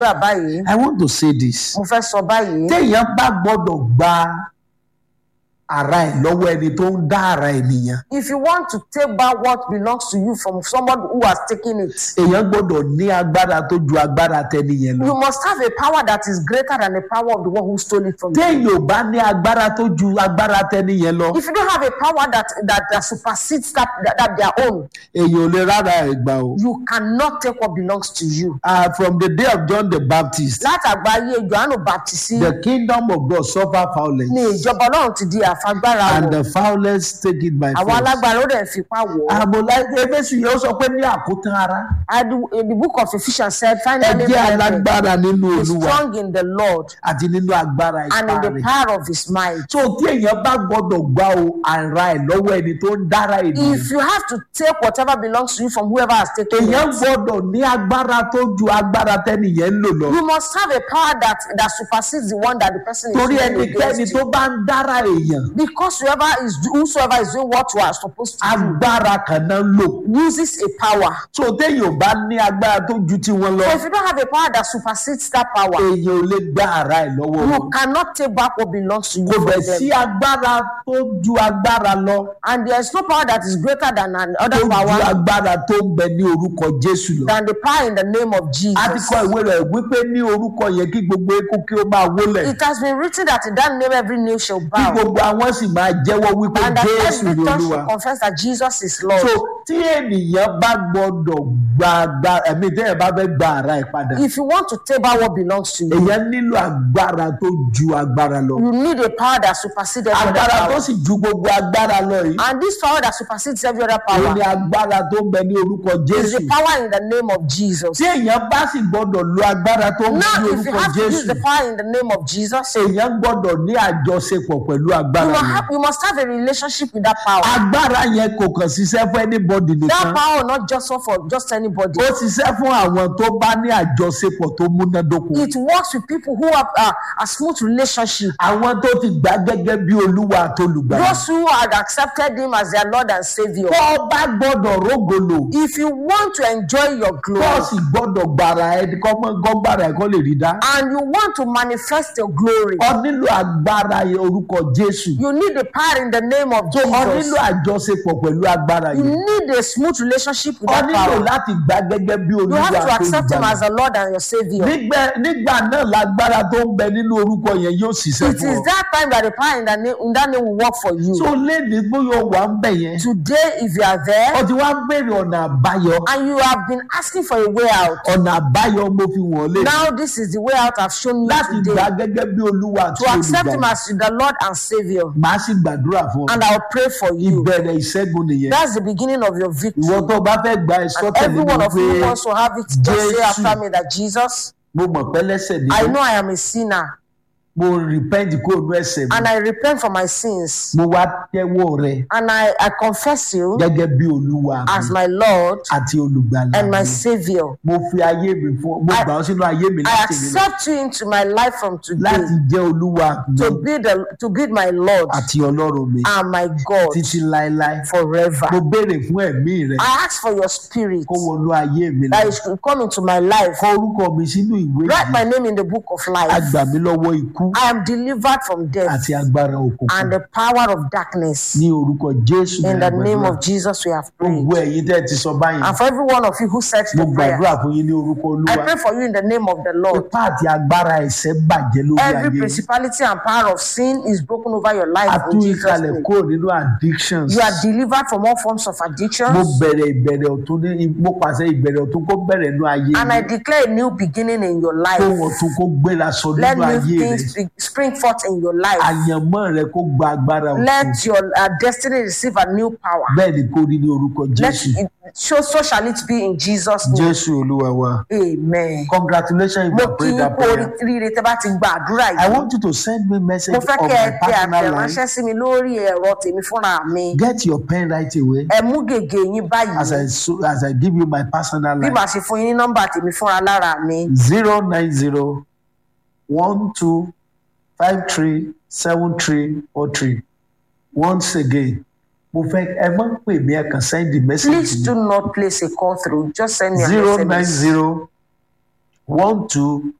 gbà báyìí I want to say this. mo fẹ́ sọ báyìí téèyàn bá gbọ́dọ̀ gba ara ẹ̀ lọ́wọ́ ẹni tó ń dá ara ènìyàn if you want to take back what belongs to you from someone who has taken it èèyàn gbọ́dọ̀ ní agbára tó ju agbára tẹni yẹn lọ. you must have a power that is greater than the power of the one who stole it from you téèyàn ò bá ní agbára tó ju agbára tẹni yẹn lọ if you don't have a power that that, that supersedes that, that that their own èèyàn ò lè rárá ẹ̀ gbà o. you cannot take what belongs to you Uh, from the day of John the Baptist látàgbáyé johannu baptisi the kingdom of God suffer violence ni ìjọba ọlọ́run ti di àfagbára and wọ̀ the violence take it by àwọn force. alágbára ó dẹ̀ fipá wọ̀ ọ́. àmọ̀lá ebésù yẹn ó sọ pé ní àkótán ara And the, the book of Ephesians said, ẹ finally, jẹ́ brethren, alágbára nínú be olúwa strong in the Lord àti nínú agbára and ipá in the rẹ̀. power of his might. tó tí èèyàn bá gbọ́dọ̀ gba o ara ẹ̀ lọ́wọ́ ẹni tó ń dára ènìyàn If you have to take whatever belongs to you from whoever has taken èèyàn it, gbọ́dọ̀ ní agbára tó ju agbára tẹ́nìyẹn ń lò lọ. you must have a power that, that supersedes the one that the person is torí using ẹnikẹ́ni against tó you. bá ń dára èèyàn Because whoever is whosoever is doing what you are supposed to agbára kan náà ń lò. do uses a power. tó téèyàn ò bá ní agbára tó ju tiwọn lọ So if you don't have a power that supersedes that power, èèyàn ò lè gba ara ẹ̀ lọ́wọ́ you wọn. cannot take back what belongs to you kò from bẹ̀ sí them. agbára tó ju agbára lọ And there is no power that is greater than tó another ju power agbára tó ń bẹ ní orúkọ Jésù lọ. than the power in the name of a ti Jesus. kọ ìwé rẹ̀ wípé ní orúkọ yẹn kí gbogbo eku kí ó máa wólẹ̀ It has been written that in that name every knee shall kí bow, gbogbo àwọn sì máa jẹ́wọ́ wípé and that Jésù every ni tongue Olúwa. shall confess that Jesus is Lord. so tí ènìyàn bá gbọ́dọ̀ gba gba ẹ̀mí téèyàn bá fẹ́ gba ara ẹ̀ padà If you want to take back what belongs to you, èèyàn nílò agbára tó ju agbára lọ you need a power that supersedes every other agbára tó power. sì ju gbogbo agbára lọ yìí And this power that supersedes every other òun power ni agbára tó ń bẹ ní orúkọ is Jésù the power in the name of Jesus. tí èèyàn bá sì gbọ́dọ̀ lo agbára tó ń bẹ Now, ní if you orúkọ have to use Jésù the power in the name of Jesus, you èèyàn gbọ́dọ̀ ní àjọṣepọ̀ pẹ̀lú must agbára yẹn have, you must have a relationship with that power. agbára yẹn kò kàn ṣiṣẹ́ fún anybody That nìkan power not just for just anybody. ó ṣiṣẹ́ fún àwọn tó bá ní àjọṣepọ̀ tó múnádóko It works with people who have uh, a smooth relationship. àwọn tó ti gbà gẹ́gẹ́ bí olúwa àtolùgbàlà Those who had accepted him as their Lord and Savior. tó o bá gbọ́dọ̀ rógolo If you want to enjoy your tó o glory sì gbọ́dọ̀ gbàrà ẹ kọ́ gbàrà ẹ kọ́ lè rí dá and you want to manifest your glory, ọ nílò agbára orúkọ Jésù you need the power in the name of ọ nílò Jesus. àjọṣepọ̀ pẹ̀lú agbára You yìí need a smooth relationship with ọ that nílò power. láti gbà gẹ́gẹ́ bí You olúwa have to accept him àtolùgbàlà as the Lord and your Savior. Nígbà- nígbà náà lágbára tó ń bẹ nínú orúkọ yẹn yóò ṣiṣẹ́ It fún is ọ that time that the power in that name, in that name will work for you. tó lé ní bóyá wà ń bẹ̀ yẹn Today, if you are there ọ ti wá ń béèrè ọ̀nà àbáyọ and you have been asking for a way out, ọ̀nà àbáyọ mo fi wọ̀n lé now this is the way out I've shown you láti gbà today. gẹ́gẹ́ bí olúwa àti To accept him olùgbàlà as the Lord and Savior. màá sì gbàdúrà fún ọ And I'll pray for you. ìbẹ̀rẹ̀ ìṣẹ́gun nìyẹn That's the beginning of your victory. ìwọ tó bá fẹ́ gba ẹ̀sọ́ tẹ̀lé Every mi one of pé you wants to have it. Just say Jesus. after me that Jesus, mo mọ̀ pé lẹ́sẹ̀ ni I mí. know I am a sinner mo repent kó nu ẹ̀ṣẹ̀ mi and I repent for my sins. mo wá tẹ́wọ́ rẹ And I, I confess you gẹ́gẹ́ bí olúwa as mi my Lord àti olùgbàlà and my mi Savior. mo fi ayé mi fún mo I- gbà ọ́ sínú ayé mi I láti ní accept you into my life from today láti jẹ́ olúwa mi to be the to be my Lord àti ọlọ́run mi and my God títí láéláé forever. mo béèrè fún ẹ̀mí rẹ I ask for your spirit kó wọnú ayé mi that lọ it should come into my life. kọ orúkọ mi sínú ìwé Write yìí my name in the book of a life. gbà mí lọ́wọ́ ikú I am delivered from death àti agbára òkùnkùn and the power of darkness. ní orúkọ jésù In ní the àgbàdúrà. name of Jesus, we have prayed. gbogbo ẹ̀yin tẹ́ ẹ ti sọ báyìí And for every one of you who said mo the prayer, gbàdúrà fún yín ní orúkọ I olúwa pray for you in the name of the Lord. ipá àti agbára ẹ̀ṣẹ̀ bàjẹ́ lórí ayé Every yín. principality and power of sin is broken over your life a tú in Jesus' ìkàlẹ̀ name. kúrò nínú addictions You are delivered from all forms of mo addictions. bẹ̀rẹ̀ ìbẹ̀rẹ̀ ọ̀tún ní mo pàṣẹ ìbẹ̀rẹ̀ ọ̀tún kó bẹ̀rẹ̀ nínú ayé And I yín declare a new beginning in your kó life. ọ̀tún kó gbéra sọ Let nínú new ayé rẹ things be- spring forth in your life. àyànmọ́ rẹ kó gba agbára ọ̀tún Let your uh, destiny receive a new power. bẹ́ẹ̀ ni kó rí ní orúkọ Let jésù it, so, so shall it be in Jesus' name. jésù olúwa wa Amen. congratulations if Mo you kí pray yín that kú prayer oríire tẹ́ bá ti gba àdúrà I yìí. want you to send me message Mo on fẹ́ kẹ́ ẹ my tẹ personal line àtẹ̀ránṣẹ́ sí mi lórí ẹ̀rọ tèmi fúnra mi. get your pen right away Ẹ mú gègé yín as báyìí. I so, as I give you my personal Bí line màá ṣe fún yín ní nọ́mbà tèmi fúnra lára mi. zero nine zero one two five three seven three four three once again mo fẹ́ ẹ má pè mí ẹ kàn send the message Please do not place a call through. Just send me an zero nine SMS. zero one two